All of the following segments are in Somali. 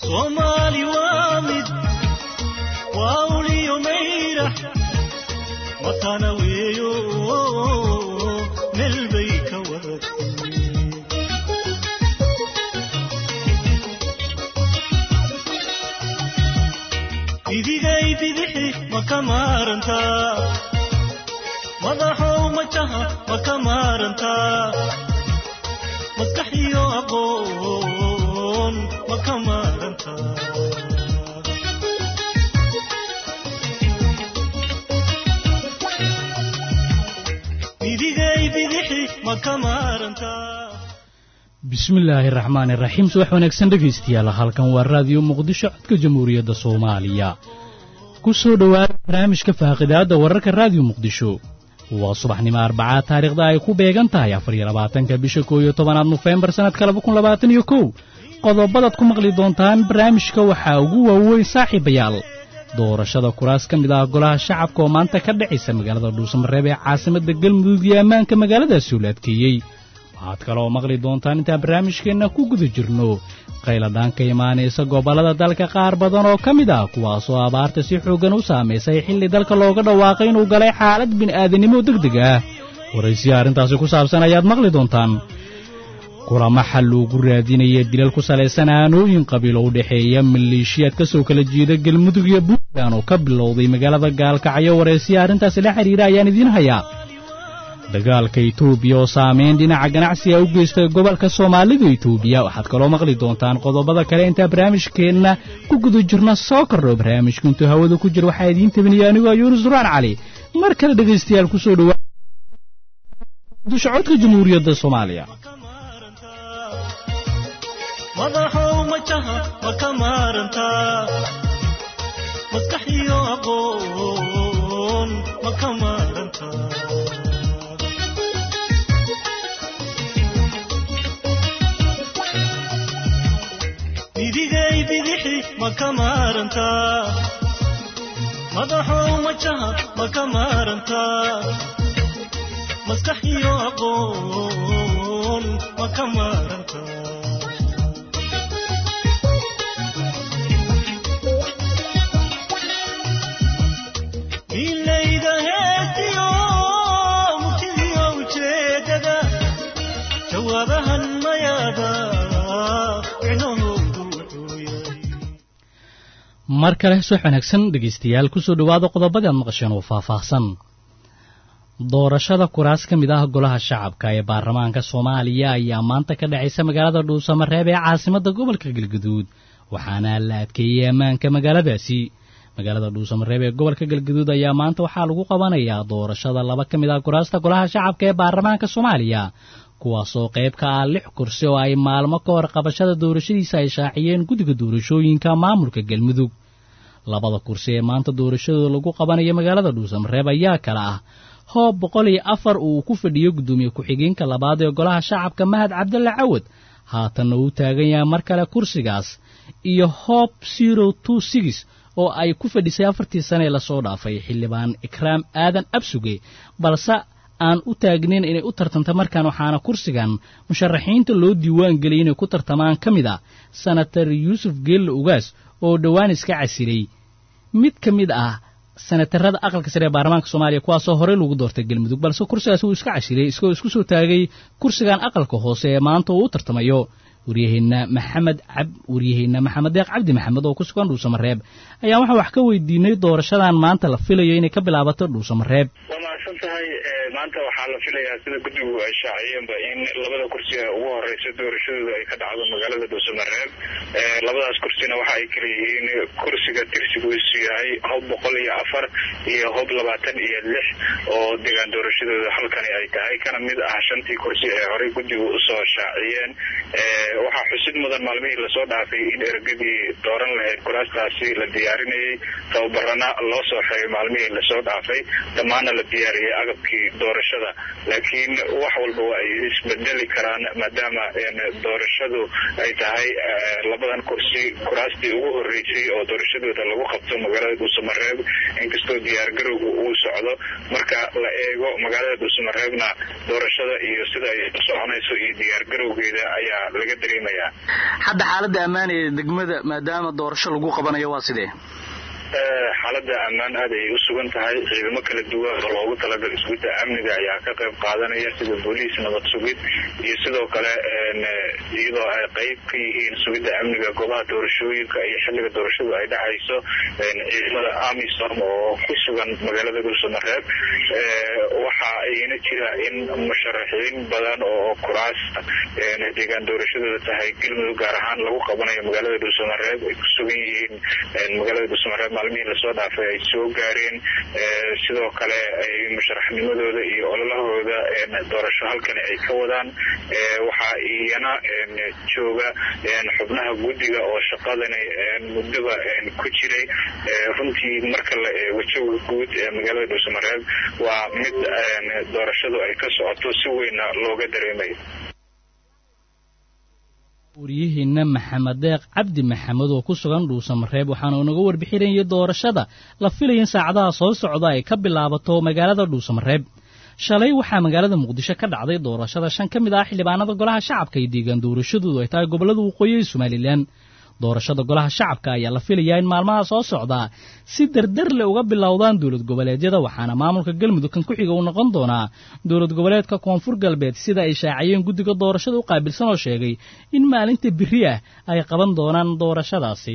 soomaali waa mid waa uliyo mayrax matana weeyo meel bay ka wadatay bidigay bidixi ma ka maarantaa madaxow majaha ma ka maarantaa maskax iyo aqoon ma ka maarantaa bidigay bidixi ma ka maarantaa bismillaahi raxmaani raxiim subax wanaagsan dhegaystayaal halkan waa raadiyo muqdisho codka jamhuuriyadda soomaaliya ku soo dhowaada barnaamijka faaqidaadda wararka raadiyo muqdisho waa subaxnimo arbacaa taariikhda ay ku beegan tahay afar iyo labaatanka bisha koo iyo tobanaad nofembar sannadka laba kun labaatan iyo kow qodobadaad ku maqli doontaan barnaamijka waxaa ugu waaweyn saaxiibayaal doorashada kuraas ka mid ah golaha shacabka oo maanta ka dhacaysa magaalada dhuusamareeb ee caasimadda galmudug iyo ammaanka magaaladaasi oo la adkeeyey waxaad kaloo maqli doontaan intaan barnaamijkeenna ku guda jirno qayladhaan ka imaanaysa gobollada dalka qaar badan oo ka mid ah kuwaasoo abaarta si xooggan u saamaysay xilli dalka looga dhawaaqay inuu galay xaalad bini'aadanimo degdeg ah waraysiya arrintaasi ku saabsan ayaad maqli doontaan kulamo xal loogu raadinaya dilal ku salaysan aanooyin qabiilo u dhexeeya maleeshiyaad ka soo kala jeeda galmudug iyo puntland oo ka bilowday magaalada gaalkacyo waraysiya arrintaasi la xidhiira ayaan idiin hayaa dagaalka etoobiya oo saamayn dhinaca ganacsiga u geystay gobolka soomaalida etoobiya waxaad kaloo maqli doontaan qodobada kale intaa barnaamijkeenna ku guda jirna soo kordho barnaamijku intuu hawada ku jira waxaa idiin tabinaya anigoo yuunus duraan cali mar kale dhegaystayaal ku soo dhowaa dusha codka jamhuuriyadda soomaaliya madaxow majaha ma ka maarantaa maskax iyo aqoon ma ka maarantaa bidigay bidixi ma ka maarantaa madaxow majaha ma ka maarantaa maskax iyo aqoon ma ka maarantaa ilayda heestiyo murtidiyo ujeedada jawaabahan mayaada micnahoodu wuxuu yahay mar kale subax wanaagsan dhegaystayaal ku soo dhowaada qodobadii aad maqasheen oo faahfaahsan doorashada kuraas ka mid ah golaha shacabka ee baarlamaanka soomaaliya ayaa maanta ka dhacaysa magaalada dhuusamareeb ee caasimadda gobolka galgaduud waxaana la adkeeyey ammaanka magaaladaasi magaalada dhuusamareeb ee gobolka galgaduud ayaa maanta waxaa lagu qabanayaa doorashada laba ka mid ah kuraasta golaha shacabka ee baarlamaanka soomaaliya kuwaasoo qayb ka ah lix kursi oo ay maalmo ka hor qabashada doorashadiisa ay shaaciyeen guddiga doorashooyinka maamulka galmudug labada kursi ee maanta doorashadooda lagu qabanayo magaalada dhuusamareeb ayaa kala ah hoob boqol iyo afar uu ku fadhiyo guddoomiye ku-xigeenka labaad ee golaha shacabka mahad cabdalle cawad haatanna uu taagan yahay mar kale kursigaas iyo hoob zero two six oo ay ku fadhisay afartii sane ee lasoo dhaafay xildhibaan ikraam aadan absuge balse aan u taagnayn inay u tartamta markaan waxaana kursigan musharaxiinta loo diiwaan geliyay inay ku tartamaan ka mid ah senatar yuusuf geelle ugaas oo dhowaan iska casilay mid ka mid ah senatarada aqalka sare ee baarlamaanka soomaaliya kuwaasoo horey lagu doortay galmudug balse kursigaas wuu iska casilay isagoo isku soo taagay kursigan aqalka hoose ee maanta uu u tartamayo waryaheenna maxamed cab waryaheenna maxamed deeq cabdi maxamed oo ku sugan dhuusamareeb ayaa waxaan wax ka weydiinay doorashadan maanta la filayo inay ka bilaabato dhuusamareeb waa mahadsan tahay maanta waxaa la filayaa sida guddigu ay shaaciyeenba in labada kursi ee ugu horeysa doorashadooda ay ka dhacdo magaalada dhuusamareeb labadaas kursina waxa ay kala yihiin kursiga tirsigiisu yahay hob boqol iyo afar iyo hob labaatan iyo lix oo degaan doorashadooda halkani ay tahay kana mid ah shantii kursi ee horey guddigu usoo shaaciyeen waxaa xusid mudan maalmihii lasoo dhaafay in ergadii dooran lahayd kuraastaasi la diyaarinayay tababarana loo soo xiray maalmihii lasoo dhaafay dhammaana la diyaariyay agabkii doorashada laakiin wax walba waa ay isbedeli karaan maadaama doorashadu ay tahay labadan kursi kuraastii ugu horeysay oo doorashadooda lagu qabto magaalada dhuusamareeb inkastoo diyaargarowga uu socdo marka la eego magaalada dhuusamareebna doorashada iyo sida ay u soconayso iyo diyaargarowgeeda ayaa laga dareemaya shaqaynayaan hadda xaaladda ammaan ee degmada maadaama doorasho lagu qabanayo waa sidee xaaladda ammaan aad ayay u sugan tahay ciidamo kala duwan oo loogu talagalay sugidda amniga ayaa ka qayb qaadanaya sida booliis nabad sugid iyo sidoo kale iyadoo ay qayb ka yihiin sugidda amniga goobaha doorashooyinka iyo xilliga doorashadu ay dhacayso ciidamada amisom oo ku sugan magaalada dhuusamareeb waxa ayna jira in musharaxiin badan oo kuraas deegaan doorashadooda tahay galmudug gaar ahaan lagu qabanayo magaalada dhuusamareeb ay ku sugan yihiin magaalada dhuusamareeb maalmihii lasoo dhaafay ay soo gaareen sidoo kale ay musharaxnimadooda iyo ololahooda doorasho halkani ay ka wadaan waxaa iyana jooga xubnaha guddiga oo shaqadani muddaba ku jiray runtii marka la eego jawiga guud ee magaalada dhuusamareeb waa mid doorashadu ay ka socoto si weynna looga dareemayo waryihiina maxamed deeq cabdi maxamed oo ku sugan dhuusamareeb waxaana unaga warbixinayay doorashada la filaya in saacadaha soo socda ay ka bilaabato magaalada dhuusamareeb shalay waxaa magaalada muqdisho ka dhacday doorashada shan ka mid ah xildhibaanada golaha shacabka iyo deegaan doorashadoodu ay tahay gobollada waqooyi ee somalilan doorashada golaha shacabka ayaa la filayaa in maalmaha soo socdaa si dardar le uga bilowdaan dowlad goboleedyada waxaana maamulka galmudug kan ku xiga uu noqon doonaa dowlad goboleedka koonfur galbeed sida ay shaaciyeen guddiga doorashada u qaabilsan oo sheegay in maalinta biri ah ay qaban doonaan doorashadaasi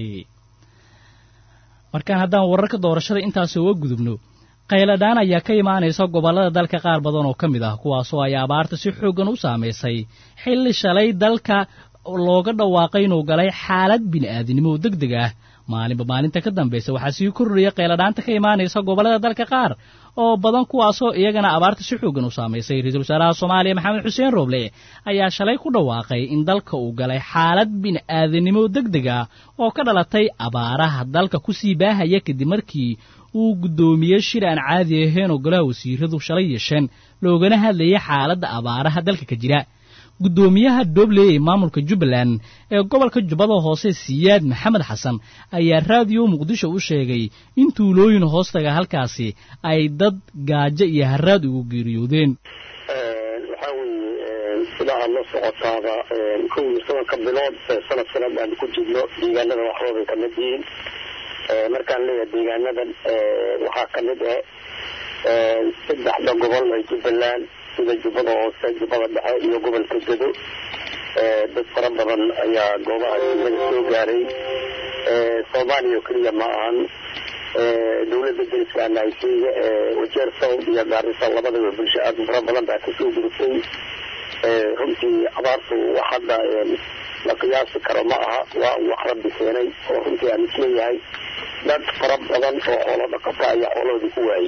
markaan haddaan wararka doorashada intaasi uga gudubno qayladhaan ayaa ka imaanaysa gobollada dalka qaar badan oo ka mid ah kuwaasoo ay abaarta si xooggan u saamaysay xilli shalay dalka looga dhawaaqay inuu galay xaalad bini'aadinimo oo deg deg ah maalinba maalinta ka dambaysa waxaa sii kordhaya qayladhaanta ka imaanaysa gobollada dalka qaar oo badan kuwaasoo iyagana abaarta si xooggan u saamaysay ra-iisul wasaaraha soomaaliya maxamed xuseen rooble ayaa shalay ku dhawaaqay in dalka uu galay xaalad bini'aadinimo deg deg ah oo ka dhalatay abaaraha dalka kusii baahaya kadib markii uu guddoomiyey shir aan caadi ahayn oo golaha wasiiradu shalay yeesheen loogana hadlayay xaaladda abaaraha dalka ka jira guddoomiyaha dobley ee maamulka jubbaland ee gobolka jubbada hoose siyaad maxamed xasan ayaa raadiyo muqdisho u sheegay in tuulooyin hoostaga halkaasi ay dad gaajo iyo haraad ugu geeriyoodeen waxaa weeye sida aad la socotaaba kow iyo tobanka bilood sanad sanad aan ku jirno deegaanada waxbabay kamid yihiin markaan leeyahay deegaanadan waxaa kamid ah saddexda gobol ee jubbaland sida jubbada hoose jubbada dhexe iyo gobolka gedo dad fara badan ayaa goobaha degmada soo gaaray soomaaliya oo keliya ma ahan dowladda deriska naigeria wajeer south iyo gaarisa labadaba bulsho aad fara badan baa kasoo gurtay runtii abaartu wax hadda la qiyaasi karo ma aha waa wax rabbi keenay oo runtii aan isleeyahay dad fara badan oo xoolo dhaqata ayaa xoolahoodii ku waayay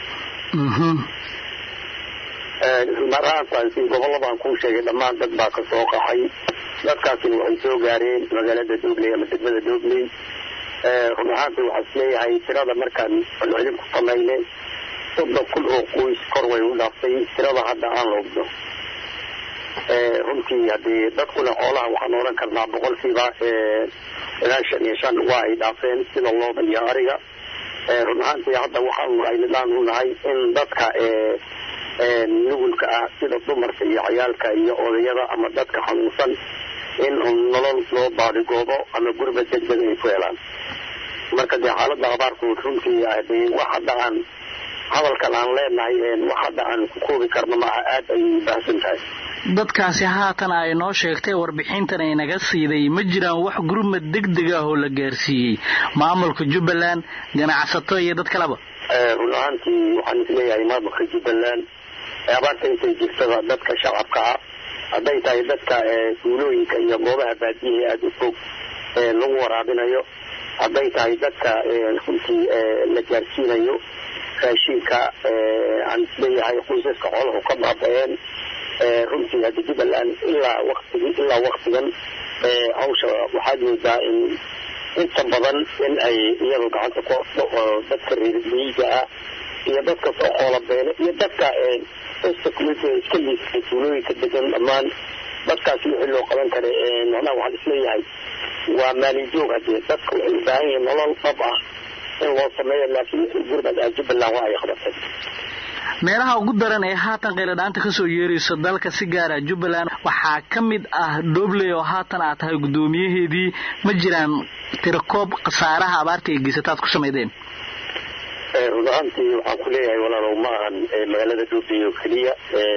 maraantaasi gobolladan kuu sheegay dhammaan dad baa kasoo qaxay dadkaasina waxay soo gaareen magaalada dobley ama degmada dobley run ahaantii waxaa isleeyahay tirada markaan celcelin ku samaynay soddon kun oo qoys kor way u dhaaftay tirada hadda aan loogdo runtii haddii dadkuna xoolaha waxaan odhan karnaa boqolkiiba ilaa shan iyo shan waa ay dhaafeen sida looda iyo ariga run ahaantii hadda waxaanu aynidhaan u nahay in dadka nugulka ah sida dumarka iyo ciyaalka iyo odayada ama dadka xanuunsan in nolol loo baadigoobo ama gurba degdeg ay ku helaan marka dee xaaladda abaarku runtii wax hadda aan hadalkan aan leenahay wax hadda aan ku koobi karno maaha aada ayay u baahsan tahay dadkaasi haatan ay noo sheegtay warbixintan ay naga siiday ma jiraan wax gurmad degdeg ah oo la gaarsiiyey maamulka jubbaland ganacsato iyo dad kaleba run ahaantii waxaan isleeyahay maamulka jubbaland abaarta intay jirtada dadka shacabka ah hadday tahay dadka tuulooyinka iyo goobaha baadiyaha aada u fog lagu waraabinayo hadday tahay dadka runtii la gaarsiinayo raashinka aan isleeyahay qoysaska xooluhu ka baaba-een runtii hadda jubbaland ilaa waktigi ilaa waktigan hawsha waxaad moodaa in inta badan in ay iyadu gacanta ku orto oo dadka reer miyiga ah iyo dadka soo xoola beele iyo dadka security iska liisay tuulooyinka degan dhammaan dadkaasi wixii loo qaban kara macnaha waxaan isleeyahay waa maalin joog hadee dadka waxay u baahan yihiin nolol dhab ah in loo sameeyo laakiin wixii gurmad ah jubbaland waa ay qabatay meelaha ugu daran ee haatan kheyladhaanta kasoo yeerayso dalka si gaara jubbaland waxaa ka mid ah dhobley oo haatan aad tahay guddoomiyaheedii ma jiraan tirakoob khasaaraha abaarta ay geysataad ku samaydeen run ahaantii waxaan ku leeyahay walaalow ma ahan magaalada dhobley oo keliya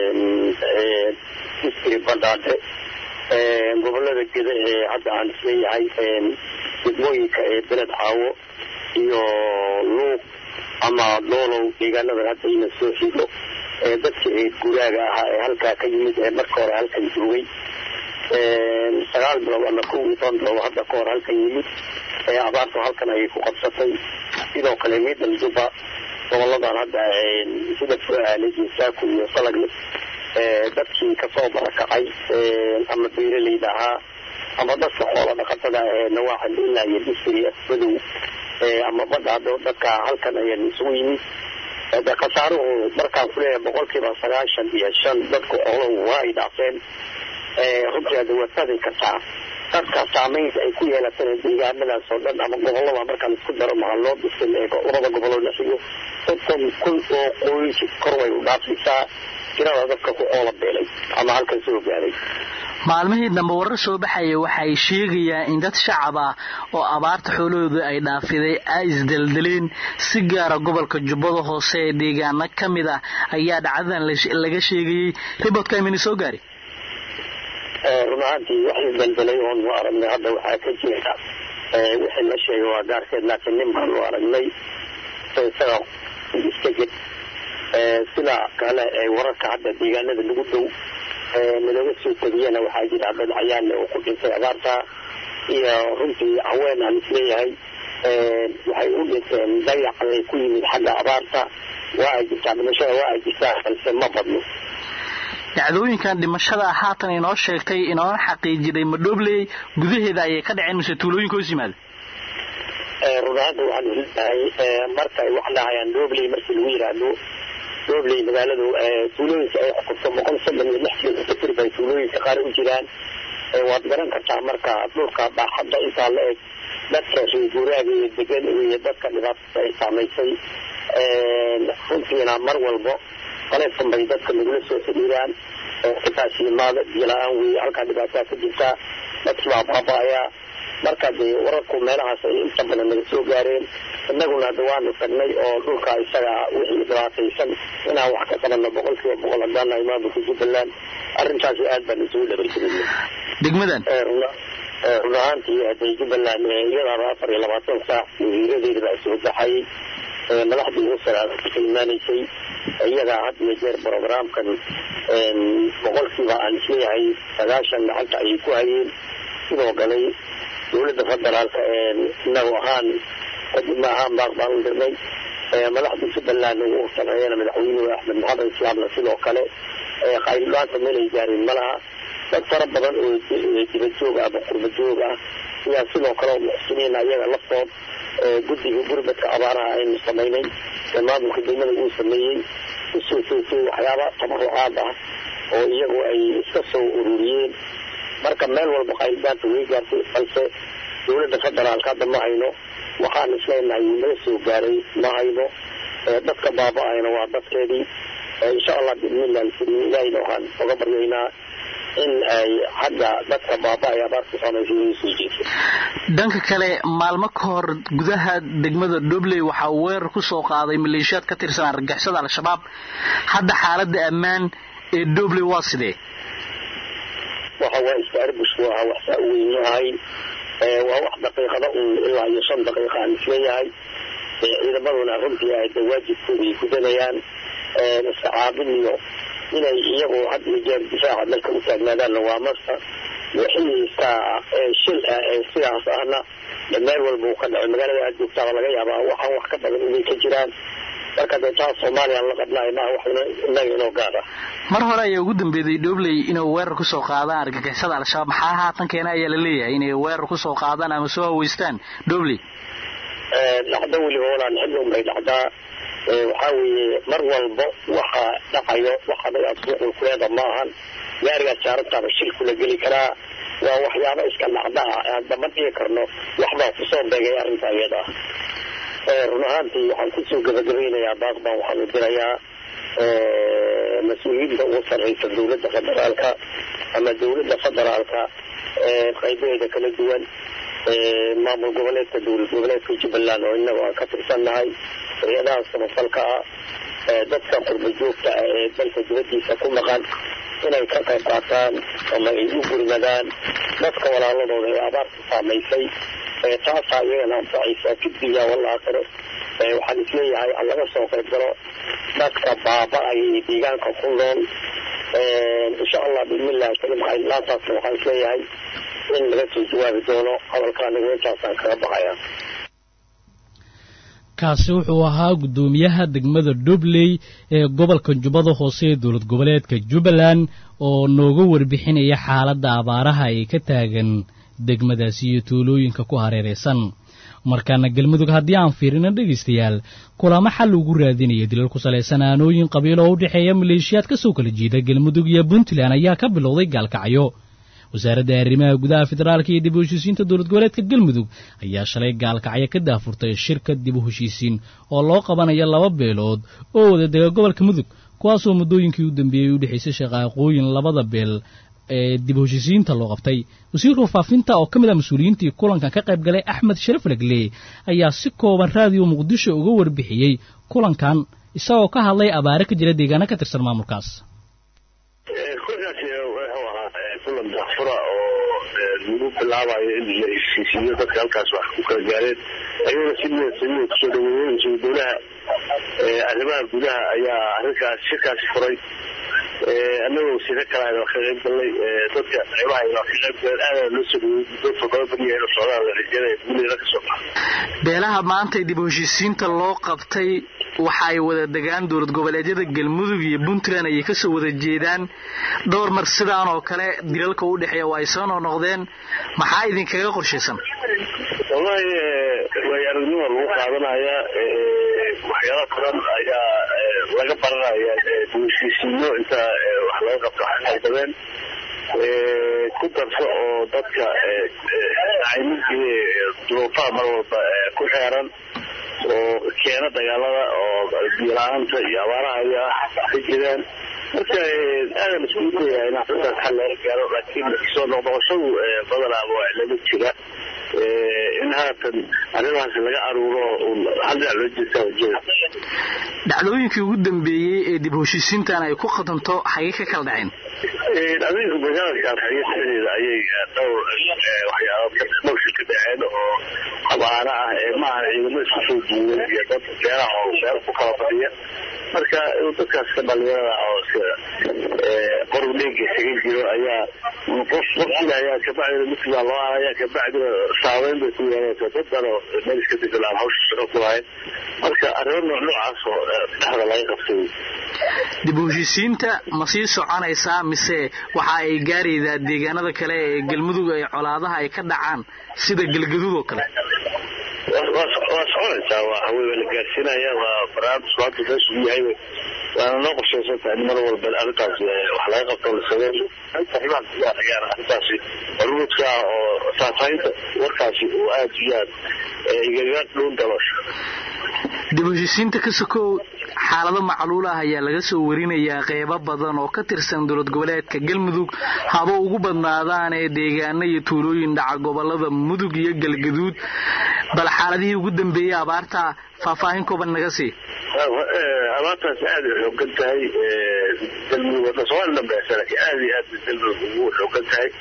district bandhaadhe gobolada geda ee hadda aan isleeyahay degmooyinka ee beled caawo iyo luuq ama doolow deegaanadan hadda ina soo xigo dadkii ee guraaga ahaa ee halkaa ka yimid ee marka hore halkan joogay sagaal bilood ama kow iyo toban bilood hadda ka hor halkan yimid abaartu halkan ayay ku qabsatay sidoo kale miidal juba goboladan hadda sida fuaale iyo saaku iyo salagle dadkii kasoo barakacay ama beeraleyda ahaa ama dadka xoola dhaqatada ee nawaaxan ilaa iyo distri madow ama badda hadda dadka halkan ayaan isugu yimid de khasaaruhu markaan kuleeyahay boqolkiiba sagaashan iyo shan dadku xooluhu waa ay dhaafeen runtii hadda waad fahmi kartaa dadka saamaynta ay ku yeelatana deegaanadaas oo dhan ama gobolada markaan isku daro maha loo dhisin ee labada goboloo la xigo soddon kun oo qoys kor way u dhaafaysaa tirada dadka ku oola beelay ama halkan soo gaaday maalmihii dambe warar soo baxaya waxay sheegayaan in dad shacab ah oo abaarta xoolahooda ay dhaafiday ay isdeldeleen si gaara gobolka jubbada hoose ee deegaano ka mid ah ayaa dhacdadan laga sheegayey ribotka imini soo gaari run ahaantii wax isdeldelay oonu aragnay hadda waxaa ka jira wixii la sheegay waa gaarkeed laakiin nin baanu aragnay isaga iska ged sida kale wararka hadda deegaanada lagu dhow nalaga soo tegiyana waxaa jira dad cayaanle oo ku dhintay abaarta iyo runtii haween aan isleeyahay waxay u dhinteen dayac ay ku yimid xagga abaarta waa ay jirtaa dhimashada waa ay jirtaa balse ma badno dhacdooyinkan dhimashada haatan inoo sheegtay inoona xaqiijiday madhobley gudaheeda ayay ka dhaceen mise tuulooyinka hoos yimaada run ahaanta waxaan isleeyahay marka ay wax dhahayaan dhobley markii lagu yidhaahdo dhobley magaaladu tuulooyinka ay xukunto boqol soddon iyo lix kilomitr bay tuulooyinka qaar u jiraan waad garan kartaa marka dhulka baaxadda intaa la eg dadka reeguraaga iyo degan iyo dadka dhibaatada ay saamaysay runtiina mar walbo qaleefkan bay dadka nagula soo xidhiiraan xitaa shiimaada biyola-aan weeye halkaa dhibaataa ka jirtaa dadkii baa baaba-ayaa marka dee wararku meelahaas ay inta badan naga soo gaareen innaguna hadda waanu tagnay oo dhulka isaga wixii dhibaataysan inaan wax ka qabanno boqolkiiba boqol haddaana maamulka jubbaland arrintaasi aad baan isugu dhabargelinay degmadan run ahaantii hadee jubbaland iyadaaba afar iyo labaatan saac wasiiradeeda baa soo baxayay madaxdii ugu saraada ka imaanaysay iyagaa had iyo jeer brogramkan boqolkiiba aan isleeyahay sagaashan lacagta ayay ku hayeen sidoo kale dowladda federaalka inagu ahaan kadibna ahaan baaq baan u dirnay madaxda jubbaland ugu sameeyana madaxweynuhu axmed maxamed islaamna sidoo kale qayldhaanta meelay gaareen malaha dad fara badan oo dibad joog ah ama qurba joog ah ayaa sidoo kale oo muxsiniin ayaga laftood guddiga gurbadka abaaraha aynu samaynay ee maamulka degmada uu sameeyey usoo joogtay waxyaaba tabarucaad ah oo iyagu ay iska soo ururiyeen marka meel walba qayldhaanta way gaartay balse dowladda federaalka hadda ma hayno waxaan isleenahay wuu naga soo gaaray ma hayno dadka baaba-ayna waa dadkeedii insha allah biidnillah alkariim ilaahayna waxaan oga baryaynaa in ay xagga dadka baaba-ay abaarta samaysa inay soo jeeso dhanka kale maalmo ka hor gudaha degmada dhobley waxaa weerar ku soo qaaday maleeshiyaad ka tirsan argagixisada al-shabaab hadda xaaladda ammaan ee dhobley waa sidee waxa waa iska arbush buu ahaa wax saa u weyn ma ahayn waa wax daqiiqada un ilaa iyo shan daqiiqa aan isleeyahay ciidamaduna runtii ay da waajibkooda ay gudanayaan iska caabin iyo inay iyagu had iyo jeer difaaca dalka u taagnaadaanna waa masta wixii iska shil ah ee sidaas ahna meel walba uu ka dhacay magaalada aad joogtaaba laga yaabaa waxaan wax ka badan inay ka jiraan marka dee taas soomaaliya la qabnaay maaha wax inaga inoo gaar ah mar hore ayaa ugu dambeeyey dhobley inay weerar kusoo qaadaan argagixisada al-shabaab maxaa haatan keena ayaa la leeyahay inay weerar kusoo qaadaan ama soo haweystaan dhobley dhacdo weliba walaan xilli unbay dhacdaa waxaa weeye mar walba waxa dhacayo waxaday asbuucul kuleeda ma ahan gaarigaas jaarabtaaba shil kula geli karaa waa waxyaaba iska dhacda ah hadda ma dhigi karno waxbaa kusoo beegay arrinta iyada ah run ahaantii waxaan kusoo gabagabaynayaa baaq baan waxaan u dirayaa mas-uuliyiinta ugu sarreysa dowladda federaalka ama dowladda federaalka qaybaheeda kala duwan maamul goboleedka dowlad goboleedka jubbaland oo inaga aan ka tirsannahay hay-adaha samafalka ah dadka qurba joogta ah ee dalka dibadiisa ku maqan inay ka qayb qaataan ama ay u gurmadaan dadka walaaladooda ee abaarta saamaysay taasaa iyagana anfacaysa fidiya walaakhiro waxaan isleeyahay aan laga soo qayb galo dadka baaba-aya iyo deegaanka ku nool insha allah bismillahi karim laantaasna waxaan isleeyahay in laga soo jawaabi doono hadalka anigu intaasaan kaga baxaya kaasi wuxuu ahaa guddoomiyaha degmada dhubley ee gobolka jubbada hoose ee dowlad goboleedka jubbaland oo nooga warbixinaya xaaladda abaaraha ay ka taagan degmadaasi iyo tuulooyinka ku hareeraysan markaana galmudug haddii aan fiirina dhegaystayaal kulamo xal ugu raadinaya dilal ku salaysan aanooyin qabiil oo u dhexeeya maleeshiyaad ka soo kala jeeda galmudug iyo puntland ayaa ka bilowday gaalkacyo wasaaradda arrimaha gudaha federaalka iyo dib u heshiisiinta dowlad goboleedka galmudug ayaa shalay gaalkacyo ka daafurtay shirka dib u heshiisiin oo loo qabanayo laba beelood oo wada dega gobolka mudug kuwaasoo muddooyinkii u dambeeyey u dhexaysay shaqaaqooyin labada beel ee dib u heshiisiinta loo qabtay wasiirka faafinta oo ka mid ah mas-uuliyiintii kulankan ka qayb galay axmed sharaf lagle ayaa si kooban raadiyo muqdisho uga warbixiyey kulankan isagoo ka hadlay abaare ka jira deegaano ka tirsan maamulkaas kulankaasi wuxuu ahaa kulan daafura oo lagu bilaabayo in la heshiisiiyo dadka halkaas wax ku kala gaareen ayaguna si niyadsamida kusoo dhaweeyeen ra-iisul dowlaha arrimaha gudaha ayaa arrinkaas shirkaasi furay annagoo wasiiro kale waa ka qayb galnay dadka qaybaha waa ka qayb galeen aadana loo soo dhaweeyey muddo toddoba beriya inuu socdaan la rajeynaya guuleeda ka soo baxa beelaha maanta dib u heshiisiinta loo qabtay waxa ay wada degaan dowlad goboleedyada galmudug iyo puntland ayay kasoo wada jeedaan dhowr mar sidaan oo kale dilalka u dhexeeya waa ay soo noqnoqdeen maxaa idinkaga qorshaysan wallahi way aragnima lagu qaadanaya waxyaala badan ayaa laga baranaya heshiisiino inta wax laga qabto xaqaldabeen ku darso oo dadka cayminkii duruufaha mar walba ku xeeran oo keena dagaalada oo biyo-la-aanta iyo abaaraha ayaa ka jiraan marka aadan iskugu dayaa in arrintaas xal laga gaaro laakiin soo noqnoqoshadu badanaaba waa laga jira in haatan arrimahaas laga aruuro hal dhinac loo jeestaa wajada dhacdooyinkii ugu dambeeyey ee dib heshiisiintan ay ku qadanto xagee ka kala dhaceen adinka magaalada gaalkacyo dhexdeeda ayay dhowr waxyaaba dhowrshi ka dhaceen oo abaara ah ee maaha ciidamo isku soo duuday iyo dad beeraha oo beer ku kala fadhiya marka dadkaas ka dhalinyarada oo qorub dheega isaga jiro ayaa qof qofkii ayaa kabacdina midkibaa loo araya kabacdina saameyn bay ku yeelanaysa dad dhan oo meel iska degalaan hawsha shaqo ku lahayn marka arrimo nooc noocaas oo dhexda laga qabtay dib u heshiisiinta ma sii soconaysaa mise waxa ay gaaraydaa deegaanada kale ee galmudug ee colaadaha ay ka dhacaan sida galgaduud oo kale waa soconaysaa waa hawey waa la gaarsiinaya waa barnaamijku hadda meeshu u yahay waana noo qorshaysan tahay in mar walba arrintaas wax laga qabto la sameeyo saxiibaha gudaha ayaan arrintaasi hormuudka ah oo faahfaahinta warkaasi uu aada iyo aad igaga dhuun dalosho dib u heshiisiinta ka sokow xaalado macluul ah ayaa laga soo warinayaa qeybo badan oo ka tirsan dowlad goboleedka galmudug haba ugu badnaadaan ee deegaano iyo tuulooyin dhaca gobolada mudug iyo galgaduud bal xaaladihii ugu dambeeyey abaarta faahfaahin kooban naga sii abaartaas aada ay xoogan tahay galmudug somaali dhambeesa laakiin aada iyo aad galmudug ugu xoogan tahay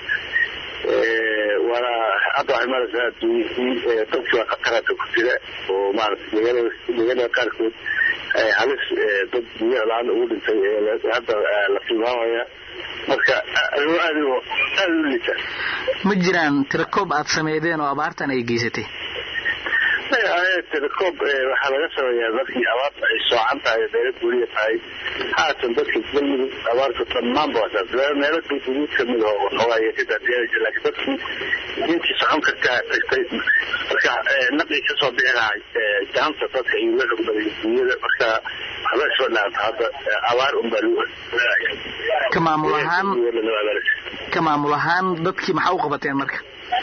waana hadda waxay maraysaa adduunyihii dadkii waa khatarata ku jira oo maarata deegaanada deegaanada qaarkood halis dad biyo la-aan ugu dhintay hadda la tilmaamaya marka arrimo aada aada u liita ma jiraan tirakoob aad sameydeen oo abaartan ay geysatay telekoob waxaa laga sameeyaa dadkii abaarta ay soocan tahay meelo guuriya tahay haatan dadka galmudug abaarta dhammaanba waa meelo galguduud kamid oo waxoogaa ka daadiyaa laakiin dadkii diintii socon kartaa tagtay marka naqii kasoo bixi lahay gacanta dadka iyo la xogbaday dunyada marka waxba isma dhaanta hadda abaar unbaa lagu ka maamul ahaan ka maamul ahaan dadkii maxaa u qabateen marka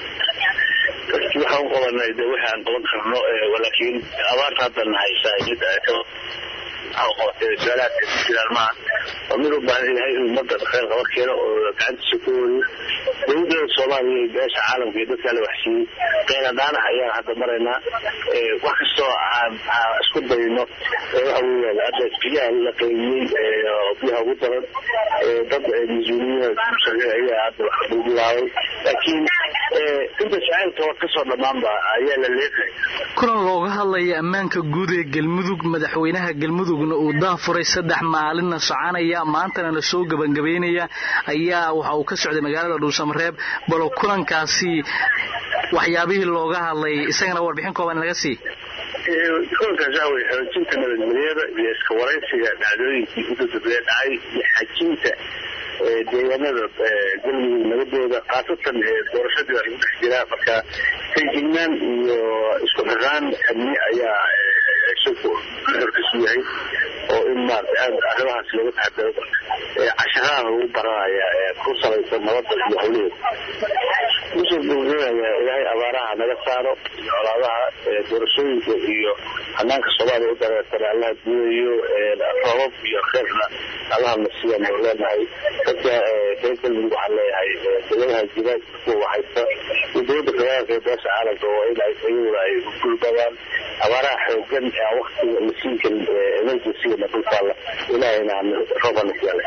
dadkii waxaan u qabanay de wixii aan qaban karno laakiin abaarta hadda na haysaa mid maxaa qabatay su-aalahaas ay ku jiraan maaha waa mid u baahan ilahay inuu ummadda khayr qaba keeno oo gacantiisa ku wariyo dowladda soomaaliya iyo beesha caalamka iyo dadkaa la waxsiiyey qeynadaanaha ayaan hadda maraynaa wax kastoo aan isku dayno waxa weeyaan hadda biyaha la qaybiyey biyaha ugu daran dad mas-uuliyiin ayaa hadda wax lagu bilaabay laakiin inta shacaylka kasoo dhammaanba ayaa la leeqay kulan looga hadlaya ammaanka guud ee galmudug madaxweynaha galmudugna uu daafuray saddex maalinna soconaya maantana la soo gebangabeynaya ayaa waxa uu ka socday magaalada dhuusamareeb balo kulankaasi waxyaabihii looga hadlay isagana warbixin kooban naga sii kulankaas waxa weye xoojinta nabadgelyada iyo iska waraysiga dhacdooyinkii udadabee dhacay iyo xajinta deegaanada galmudug nabadooda khaasatan doorashadii baa lagu dhex jiraa marka feejignaan iyo isku xiraan amni ayaa shirku xorkiisu yahay oo in maarata aad arrimahaas looga taxadaro casharaha lagu baranaya ku salaysan nabadda iyo hawlaheeda kusoo gabagabeynaya ilaahay abaaraha naga saaro iyo colaadaha doorashooyinka iyo hanaanka soomaaliya u dareertana allaha gudayo roobab iyo kheyrna allaha nasiya nu leenahay dadka reer galmudug waxaan leeyahay dowladaha jira kuwa waxaysta iyo dowladda federaalka ee beesha caalamka oo in iyaguna ay gulbadaan abaaraha xoogan ee aan waktiga la siin karin emergency-gana dultaalla ilaahayna rooba nasiyaale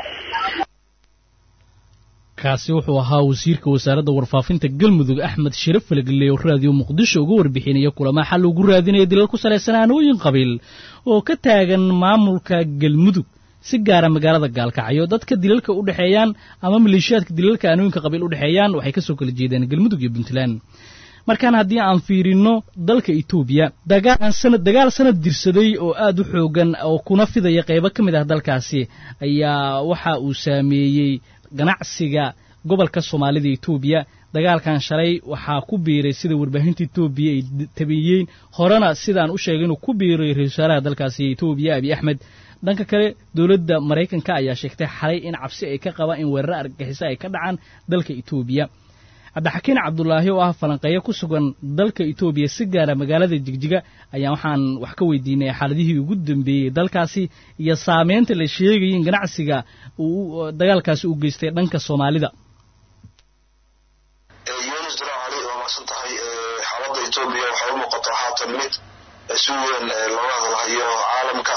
kaasi wuxuu ahaa wasiirka wasaaradda warfaafinta galmudug axmed shire falagille oo raadiyo muqdisho uga warbixinaya kulama xal ugu raadinaya dilal ku salaysan aanooyin qabiil oo ka taagan maamulka galmudug si gaara magaalada gaalkacyo dadka dilalka u dhexeeyaan ama maleeshiyaadka dilalka aanooyinka qabiil u dhexeeyaan waxay ka soo kala jeedeen galmudug iyo puntland markaan haddii aan fiirino dalka etoobiya dagaal sanad dirsaday oo aad u xoogan oo kuna fidaya qaybo ka mid ah dalkaasi ayaa waxa uu saameeyey ganacsiga gobolka soomaalida etoobiya dagaalkan shalay waxaa ku biiray sida warbaahinta etoobiya ay tabiyeen horena sidaan u sheegay inuu ku biiray ra-isul wasaaraha dalkaasi etoobiya abiy axmed dhanka kale dowladda maraykanka ayaa sheegtay xalay in cabsi ay ka qabaan in weeraro argagixiso ay ka dhacaan dalka etoobiya cabdixakiin cabdulaahi oo ah falanqeeyo ku sugan dalka etoobiya si gaara magaalada jigjiga ayaa waxaan wax ka weydiinay xaaladihii ugu dambeeyey dalkaasi iyo saameynta la sheegayay in ganacsiga uu dagaalkaasi u geystay dhanka soomaalida yunis dirac cali waa mahadsan tahay xaaladda etoobiya waxay u muuqataa haatan mid si weyn looga hadalhayo caalamka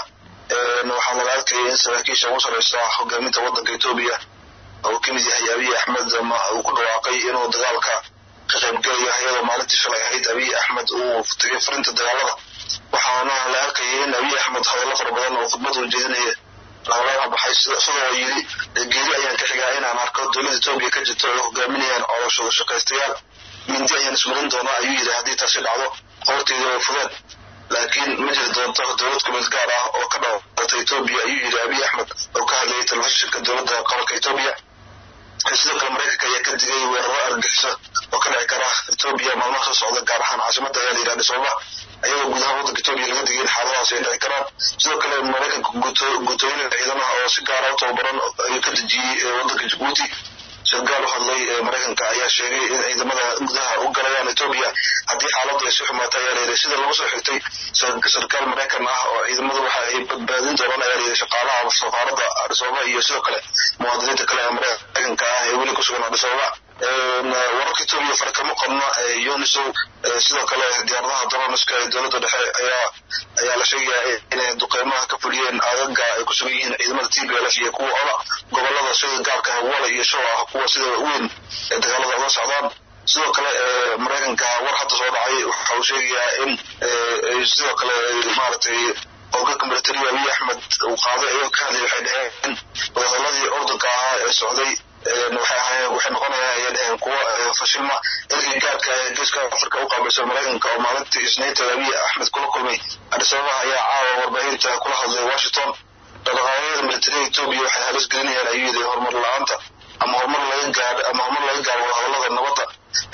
waxaa laga arkaya in saraakiisha ugu sareysa hogaaminta waddanka etoobiya uu ka mid yahay abiy axmed uu ku dhawaaqay inuu dagaalka ka qaybgelaya iyadoo maalintii shalay ahayd abiy axmed uu tegay furinta dagaalada waxaana la arkayay in abiy axmed hadallo fara badan oo khudbad uu jeedinaya lagala baxay isagoo yidhi geeri ayaan ka xigaa inaan arko dowladda etoobiya ka jirto ay hogaaminayaan coloshooda shaqaystayaal mindi ayaan ismarin doonaa ayuu yidhi haddii taasi dhacdo qoorteeda way fudeen laakiin ma jiri doonto dowlad kumid gaar ah oo ka dhawaaqata etoobiya ayuu yidhi abiy axmed oo ka hadlayay telefishinka dowladda qaranka etoobiya sidoo kale maraykanka ayaa ka digay weeraro argagixiso oo ka dhici kara etoobiya maalmaha soo socda gaar ahaan caasimada ayaa la yidhaha dhisooba ayagoo gudaha waddanka etoobiya laga digay in xaaladahaas ay dhici karaan sidoo kale maraykanka guutooyin ciidamaha oo si gaara u tababaran ayuu ka dejiyey waddanka jabuuti sargaal u hadlay maraykanka ayaa sheegay in ciidamada gudaha u galayaan etoobiya haddii xaaladdu ay si xumaato ayaa layidhi sida lagu soo xigtay sarkaal maraykan ah oo ciidamadu waxa ay badbaadin doonaan ayaa layidhi shaqaalaha safaaradda adhisooba iyo sidoo kale muwaadiniinta kale ee maraykanka ah ee weli ku sugan adhisooba wararka etoobiya fare kama qabna unisow sidoo kale diyaaradaha dronska ee dowladda dhexe ayaa ayaa la sheegayaa inay duqeymaha ka fuliyeen agaga ay ku sugan yihiin ciidamada t b l f iyo kuwa ola gobolada sida gaarka hawala iyo show ah kuwa sida weyn ee dagaalada uga socdaan sidoo kale maraykanka war hadda soo dhacay waxa uu sheegayaa in sidoo kale maaragtay hoggaanka militariga abiy axmed uu qaaday ayagoo ka hadlay waxay dhaheen wadahadalladii ordanka ahaa ee socday waxay ahaayeen waxay noqonayaan ayay dhaheen kuwa fashilma ergey gaarka ee geeska afrika u qaabilsan maraykanka oo maalintii isniinta abiy axmed kula kulmay adis ababa ayaa caawa warbaahinta kula hadlay washington dhaqdhaqaaqyada militariga etoobiya waxay halis gelinayaan ayuu yidhi horumar la-aanta ama horumar laga gaadho ama horumar laga gaaro wadahadallada nabadda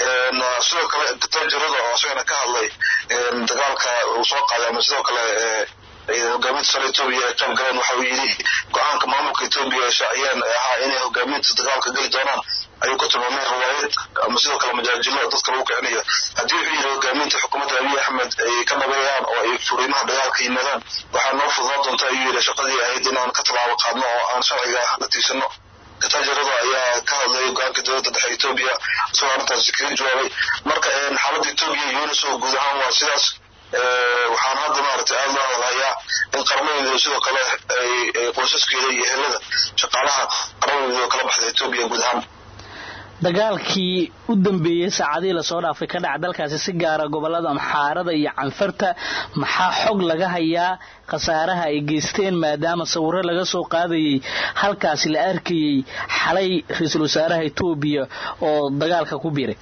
sidoo kale tajarada oo isagana ka hadlay dagaalka uu soo qaaday ama sidoo kale hogaaminta sare etoobiya ay qayb galeen waxa uu yidhi go-aanka maamulka etoobiya ay shaaciyeen ee ahaa inay hogaaminta dagaalka geli doonaan ayuu ku tilmaamay riwaayad ama sidoo kale majaajilo dadka lagu kicinayo haddii wuxuu yidhi hogaaminta xukuumadda abiy axmed ay ka dhabeeyaan oo ay furiimaha dagaalka yimaadaan waxaa noo fududaan doonta ayuu yidhi shaqadii ahayd inaan ka tallaabo qaadno oo aan sharciga la tiigsano katajarada ayaa ka hadlay go-aanka dowladda dhexe etoobiya isagoo arrintaasi kaga jawaabay marka xaaladda etoobiya unesco guud ahaan waa sidaas waxaan hadda maaragtay aada loo hadlayaa in qarmadooda sidoo kale ay qoysaskeeda iyo helada shaqaalaha qarmadooda kala baxda etoobiya guud ahaan dagaalkii u dambeeyey saacadihii lasoo dhaafay ka dhaca dalkaasi si gaara gobolada amxaarada iyo canfarta maxaa xog laga hayaa khasaaraha ay geysteen maadaama sawiro laga soo qaadayay halkaasi la arkayay xalay ra-iisul wasaaraha etoobiya oo dagaalka ku biiray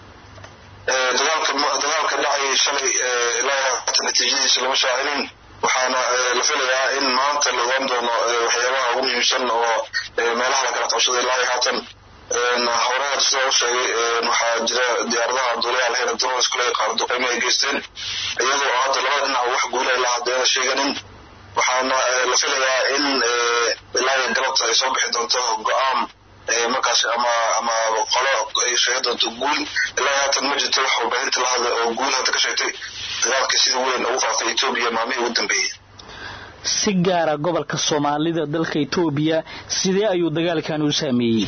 dagaalka dhacayay shalay ilaa hata natiijadiisa lama shaacinin waxaana la filayaa in maanta la ogaan doono waxyaabaha ugu muhiimsan oo meelaha la kala qabsaday ilaa haatan horeer sida u sheegay waxaa jira diyaaradaha duulaha lahayn drones kule qaar duqeymo ay geysteen iyadoo hadda labada dhinac wax guulay la hadeena sheeganin waxaana la filayaa in ilaa galabta ay soo bixi doonto go-aan markaas ama ama qolo ay sheegi doonto guul ilaa haatan ma jirto wax warbaahinta la hadlay oo guul hadda ka sheegtay dagaalka sida weyn ugu faafay etoobiya maalmihii ugu dambeeyey si gaara gobolka soomaalida dalka etoobiya sidee ayuu dagaalkan u saameeyey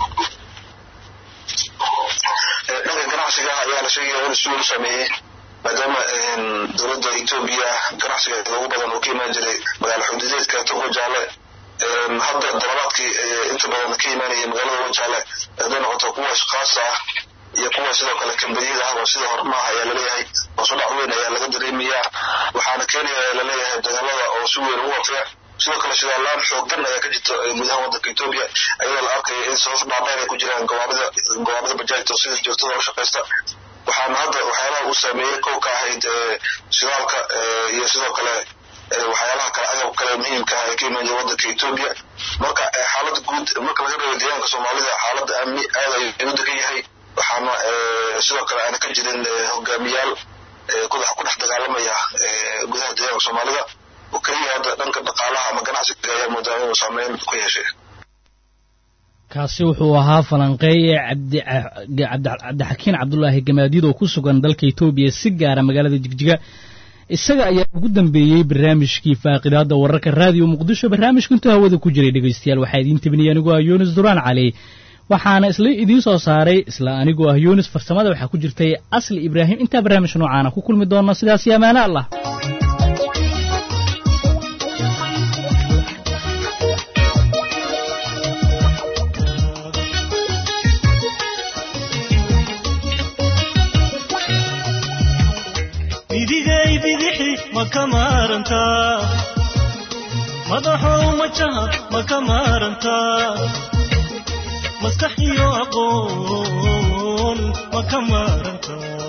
dhanka ganacsiga ayaa la sheegaya in si weyn u saameeyey maadaama dowladda etoobiya ganacsiga ugu badan uu ka imaan jiray magaalo xuduudeedka togo jaale hadda dalabaadkii inta badan ka imaanaya magaalada wajaale hadday noqoto kuwa ashkaas ah iyo kuwa sidoo kale kambaniyada ah oo sida hormaaha ayaa laleeyahay hoosudhac weyn ayaa laga dareemayaa waxaana keenaya laleeyahay dagaalada oo si weyn ugu wafeec sidoo kale shidaalaan xoogan ayaa ka jirta gudaha wadanka etoobiya ayadoo la arkaya in sabab dhaadheer ay ku jiraan gawaarida gawaarida bajaajta oo sida joogtada u shaqaysta waxaana hadda waxyaalaha uu saameeyey kow ka ahayd shidaalka iyo sidoo kale waxyaalaha kale agab kale muhiimka ah ee ka imaan jira wadanka etoobiya marka xaalada guud marka laga reebo deegaanka soomaalida xaalada amni aad ayuu u degan yahay waxaana sidoo kale aana ka jirin hogaamiyaal ku dhex dagaalamaya gudaha deegaanka soomaalida oo keliya hadda dhanka dhaqaalaha ama ganacsiga ayaa moodaa inuu saameyn ku yeeshay kaasi wuxuu ahaa falanqeeye cabdixakiin cabdulaahi gamaadiid oo ku sugan dalka etoobiya si gaara magaalada jigjiga isaga ayaa ugu dambeeyey barnaamijkii faaqidaada wararka raadiyo muqdisho barnaamijku intuu hawada ku jiray dhegaystayaal waxaa idiin tabinaya anigoo ah yunis duraan cali waxaana isla idiin soo saaray isla anigoo ah yunis farsamada waxaa ku jirtay asli ibraahim intaa barnaamijka noocaana ku kulmi doona sidaas iyo amaano allah bidigay bidixi ma ka maarantaa madaxow majaha ma ka maarantaa maskax iyo aqoon ma ka maarantaa